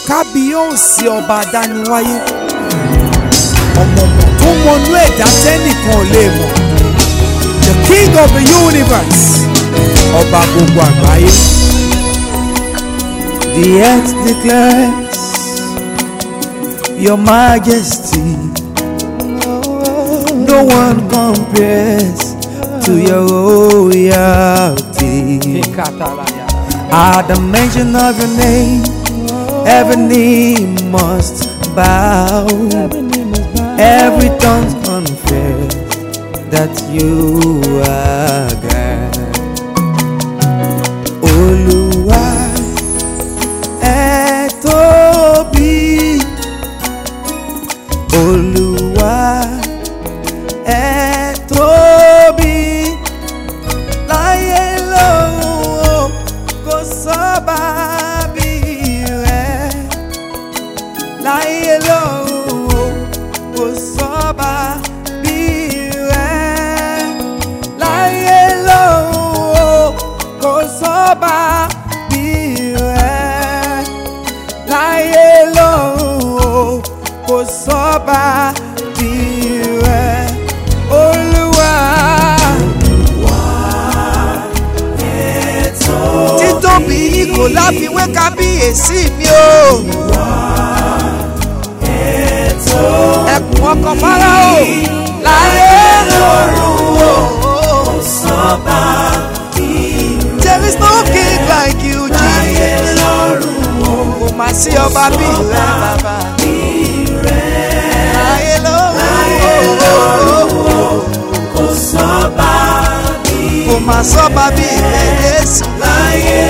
kábíyèsí ọba adániwáyé ọ̀mọ̀mọ̀ tó mọnú ẹ̀dá tẹ́nìkan ò lè mọ̀ the king of the universe ọba gbogbo àgbáyé. The earth declares your majesty. No one compares to your royalty. At the mention of your name, every knee must bow. Every tongue confess that you are God. Olúwa ẹ tóbi. Olúwa ẹ tóbi. Láyé lọ́run o, kò sọ́ba bí rẹ̀. Láyé lọ́run o, kò sọ́ba bí rẹ̀. Láyé lọ́run o, kò sọ́ba bí rẹ̀. Láyé lọ́run o, kò sọ́ba bí rẹ̀. Olúwa. títóbi yìí kò láfiwé kábíyèsí mi o. ẹkùn ọkọ̀ fáráò láyé lọ́rùn o. there is no king like you Jesus. kò má sí ọba bí rẹ bàbá. láyé lọ́rùn o. kò má sọ́ba bí rẹ Jésù. láyé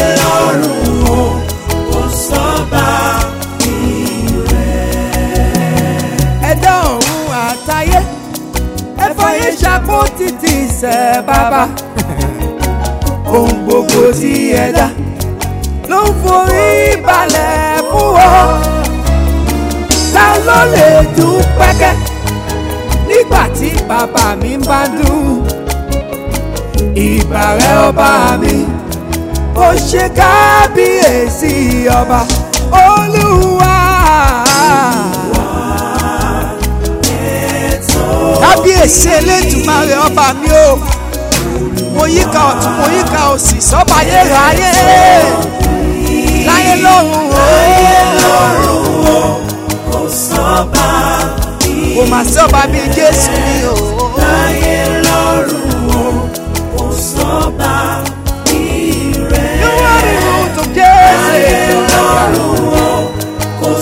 ẹ̀dá ọ̀run àtayé ẹ̀fọ́yé ṣàkó títí ṣẹ̀ bàbá ohun gbogbo tí ẹ̀dá ló ń forí balẹ̀ fún ọ ta ló lè dún pẹ́kẹ́ nígbà tí bàbá mi bá dùn ìbàrẹ̀ ọba mi ó ṣe kábíyèsí ọba olúwa. kábíyèsí elédùmarè ọba mi o mo yíká ọ̀tún mo yíká òsì sọ́ba ayérayé láyé lọ́run o kò mà sí ọba bíi jésù mi o you are the root of jésù kò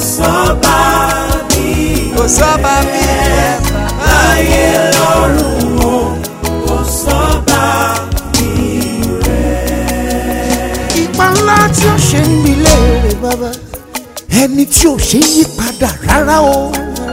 sọ́ba bíi rẹ̀ bàbá. ipa ńlá tí ó ṣe ń gbilé rẹ̀ bàbá ẹni tí ò ṣe yí padà rárá o.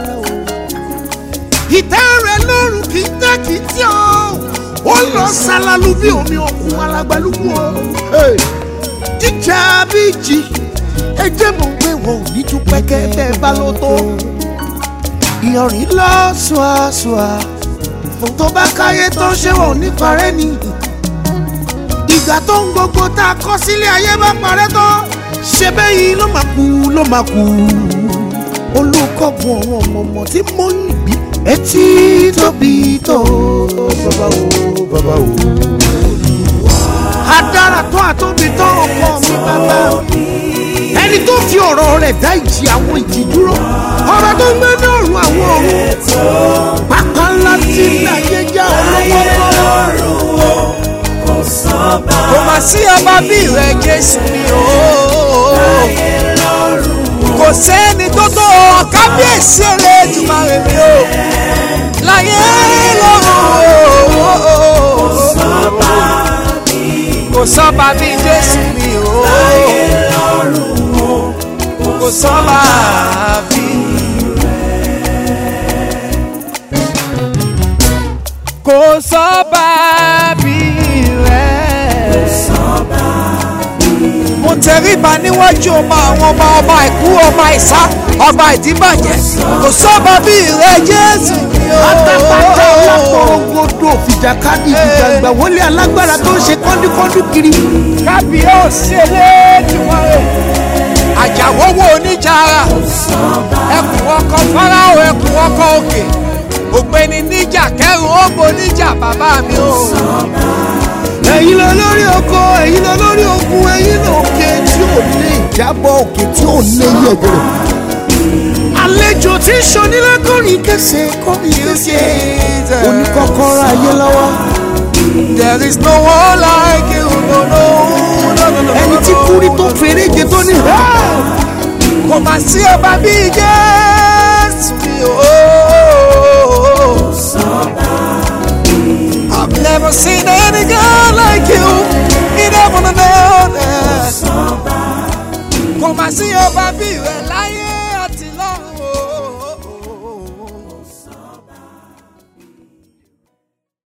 ìtẹ́ rẹ̀ lọ́rùn kì í tẹ́ kì í tí o ó lọ ṣàlàlù bí omi òkun alágbálúgbò o. Hey! jíjà bí jì ẹjẹ́ mọ̀ pé wọn ò ní tún pẹ́kẹ́ bẹ́ẹ̀ bá ló tó. ìyọ̀rìn lọ ṣùàṣùà tó bá káyé tán ṣé wọn ò ní parẹ́ ni ìgbà tó ń gbogbo tá a kọ́ sílé ayé bá parẹ́ tán ṣe bẹ́yìn ló máa kú ló máa kú olùkọ́gun àwọn ọmọ ọmọ tí mo ń bí etí tóbi tó bàbá o bàbá o. adára tó àtóbi tó ọkọ mi bàbá ẹni tó fi ọ̀rọ̀ rẹ̀ dá ìjì àwọn ìjì dúró ọ̀rọ̀ tó ń gbé ní ọ̀run àwọn ọ̀run pápá ńlá tí ń ayé já olówó lọ́rùn kò mà sí ọba bí rẹ jésù mi o kò sẹ́ni tó tó ọ kábíyèsí elédùmarè mi o láyé lọ́run o kò sọ́ba bí jésù mi o kò sọ́ba bí. kò sọ́ba bí rẹ̀. mo tẹríba níwájú ọba àwọn ọba ọba ìkú ọba ìsá ọba ìdíbàjẹ́ kò sọ́ba bí rẹ jésù mi o. pátápátá ọlọ́pọ̀rọ̀gbọ̀dọ̀ fìjàkadì ìjàgbá wọlé alágbára tó ń ṣe kọ́ńdúkọ́ńdú kiri. kábíyèsí elédùmarè àjàwọ́wọ́ oníjàrá ẹkùn ọkọ fáráò ẹkùn ọkọ òkè ògbéni níjà kẹrù ó bo níjà bàbá mi o. ẹ̀yin lọ lórí oko ẹ̀yin lọ lórí ogun ẹ̀yin lọ òkè tí ò lè jábọ̀ òkè tí ò lè yẹ̀gẹ̀rẹ̀. àlejò tí ń ṣonílé kọrin kẹsẹ̀ kọrin kẹsẹ̀ oníkọ́kọ́rọ́ ayé lọ́wọ́. there is no one like you no no no no no. ẹni tí kúrí tó fèrèjé tó ní. kò má sí ọba bíi jésù mi o. I've never seen any God like you in heaven and earth. Kò má sí ọba bíi rẹ̀ láyé.